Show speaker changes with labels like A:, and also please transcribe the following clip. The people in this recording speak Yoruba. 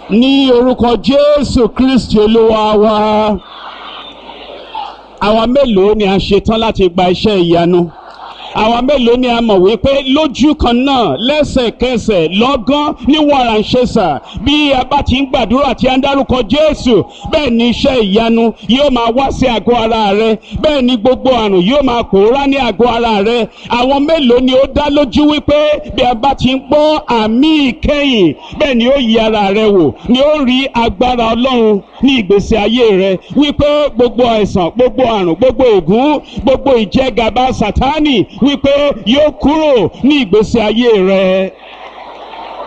A: ní orúkọ jésù kristi olúwa wa àwa mélòó ni a ṣetán láti gba iṣẹ́ ìyanu àwa mélòó ni a mọ̀ wípé lójú kan náà lẹ́sẹ̀kẹsẹ̀ lọ́gán ní wàràǹṣẹ́sà bí a bá ti ń gbàdúrà tí a ń dárúkọ jésù bẹ́ẹ̀ ni iṣẹ́ ìyanu yóò máa wá sí àgọ́ ara rẹ bẹ́ẹ̀ ni gbogbo àrùn yóò máa pòórá ní àgọ́ ara rẹ àwọn mélòó ni ó dá lójú wípé bí a bá ti ń gbọ́ àmì ìkẹyìn bẹ́ẹ̀ ni ó yí ara rẹ wò ni ó rí agbára ọlọ́run ní ìgbésí ayé rẹ wípé gbogbo àìsàn gbogbo àrùn gbogbo ègún gbogbo ìjẹgàba sátánì wípé yóò kúrò ní ìgbésí ayé rẹ